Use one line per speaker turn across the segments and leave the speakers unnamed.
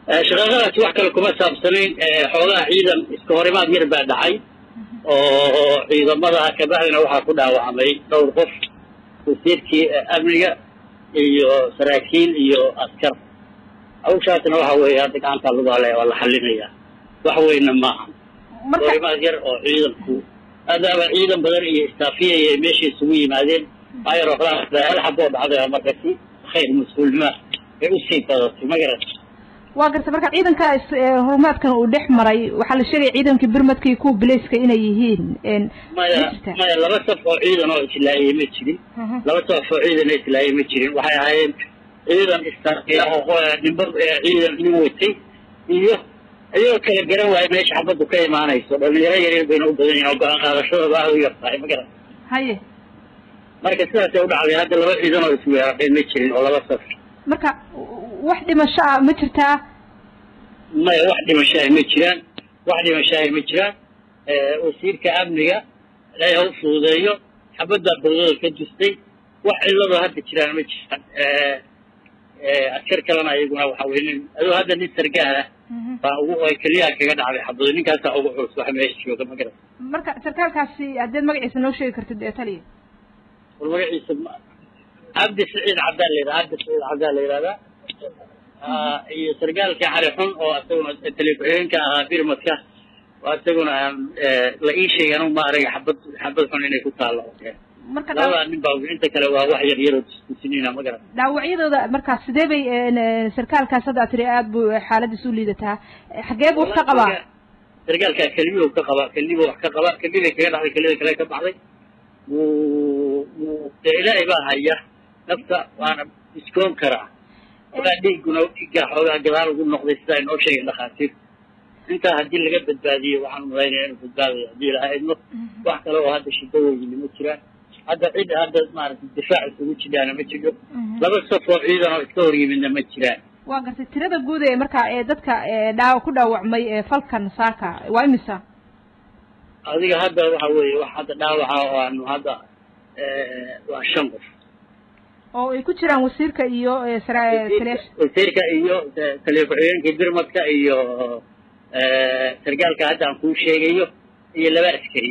shaqaaqadaasi wax kale kuma saabsanayn xoogaha ciidan iska horimaad yar baa dhacay oo ciidamada kabacdina waxaa ku dhaawacmay dhowr qof wasiirkii amniga iyo saraakiil iyo askar hawshaasna waxa weeye hadda gacanta lagu halaya waa la xalinaya wax weyna maaha horimaad yar oo ciidanku maadaama ciidan badan iyo istaafiyaya ay meesha isugu yimaadeen ayar hal xaboo dhacday oo markasi khayr mas-uulnima ay usii badatay ma garat
waa garta marka ciidanka horumaadkan uu dhex maray waxaa la sheegaya ciidankii birmadka iyo kuwa bilayska inay yihiin
maya maya laba saf oo ciidan oo islaayay ma jirin laba saf oo ciidan oo islaayay ma jirin waxay ahaayeen ciidan istaafiya oo nimba ciidan nin watay iyo iyagoo kala garan waayo meesha xabaddu ka imaanayso dhalinyaro yaryar bayna u badan yihin oo go-aan qaadashada baa u yartahay ma garan
haye
marka sidaasay u dhacday hadda laba ciidan oo isweerareen ma jirin oo laba saf
marka wax dhimasho ah ma jirtaa
maya wax dhimashaah ma jiraan wax dhimashaah ma jiraan wasiirka amniga ilaahay ha u fududeeyo xabaddaa bawdada ka dustay wax cilladoo hadda jiraan ma jiraan askar kalena ayaguna waxa weye nin adoo hadda nin sargaal ah baa ugu ay keliyaha kaga dhacday xabado ninkaasaa ugu culus waxa meesha jooga ma garan
marka sarkaalkaasi haddeed magaciisa noo sheegi kartid ee taliya
war magaciisa cabdi saciid cabdaa la yidhaha cabdi saciid cabdaa la yidhahdaa iyo sargaalka cali xun oo isaguna taleku-xigeenka ahaa birmadka oo isaguna la ii sheegay anugu ma arag xabad xabad xun inay ku taallo
marka
labada nin baa inta kale waa wax yar yaroo diskusinina ma garan
dhaawacyadooda marka sidee bay sarkaalkaas hadda tiri aada bu xaaladiisa u liidataa xagee buu wax ka qabaa
sargaalkaa kelibuu ka qabaa kelibu wax ka qabaa kelibay kaga dhacday kelida kale ka baxday wuu wuu dee ilaahay baa haya nafta waana iskoon karaa ogaa dhiiguna dhiiggaa xoogaa gadaal ugu noqday sidaa inoo sheegay dhakhaatiir intaa haddii laga badbaadiyo waxaan umalaynaya inuu badbaadayo haddii ilaha idmo wax kale oo hadda shiddo weyni ma jiraan hadda cid hadda maaragtay difaac isugu jidhaana ma jiro laba saf oo ciidan oo iska hor yimidna ma jiraan
waa gartay tirada guud ee marka ee dadka dhaa ku dhaawacmay ee falkan saaka waa imisa
adiga hadda waxa weeye wax hadda dhaawaca oo aanu hadda waa shan qof
oo ay ku jiraan wasiirka iyo
wasiirka iyo taliya ku-xigeenka birmadka iyo sargaalka hadda aan kuu sheegayo iyo laba askari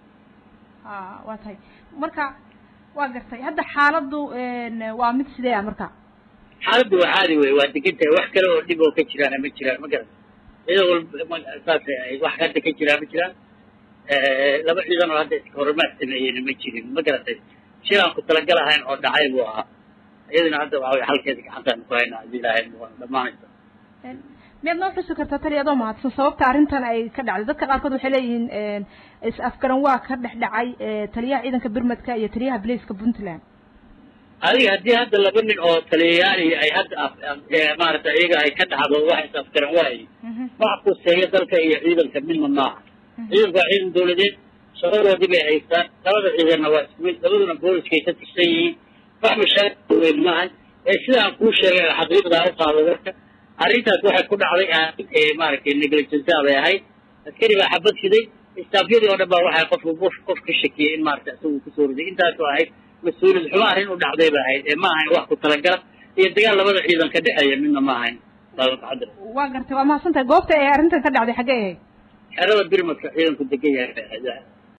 a waa tahay marka waa gartay hadda xaaladdu waa mid sidee ah marka
xaaladdu waa caadi wey waa degan tahay wax kale oo dhib oo ka jiraana ma jiraan ma garan iyadoo walba saasay ahayd wax hadda ka jiraa ma jiraan laba ciidan oo hadda iska horumaad sameeyeyna ma jirin ma garatay shil aan ku talagal ahayn oo dhacay buu ahaa iyaduna hadda waxa wey halkeeda gacantaanu ku haynaa haddii ilaahay dhamaanaysa
miyaad noo xusi kartaa tali adoo mahadsan sababta arrintan ay ka dhacday dadka qaarkood waxay leeyihiin is afgaran waa ka dhex dhacay taliyaha ciidanka birmadka iyo taliyaha bilayska puntland
adiga haddii hadda laba nin oo taliyayaali ay hadda maarata iyaga ay ka dhacdo wax is afgaran waaye wax kuseeya dalka iyo ciidanka midna maaha ciidanku waa ciidan dawladeed shaqadoodii bay haystaan labada ciidanna waa isku mid labaduna booliskay ka tirsan yihiin wax mashaakil weyn maahan ee sidaan kuu sheegay xaqiiqdaa u qaado dadka arrintaas waxay ku dhacday maaragtay negligence bay ahayd askari baa xabad fiday istaafyadii oo dhan baa waxay qofku qof qof ka shakiyey in maaragtay isagu kusoo riday intaasoo ahayd mas-uuliyad xumo arrin u dhacday ba ahayd ee ma ahayn wax ku talagala iyo dagaal labada ciidan ka dhexeeya midna ma ahayn baabakacadar
waa gartay waa mahadsan tahay goobta ee arrintan ka dhacday xaggee ahayd
xerada birmadka ciidanku degan yahay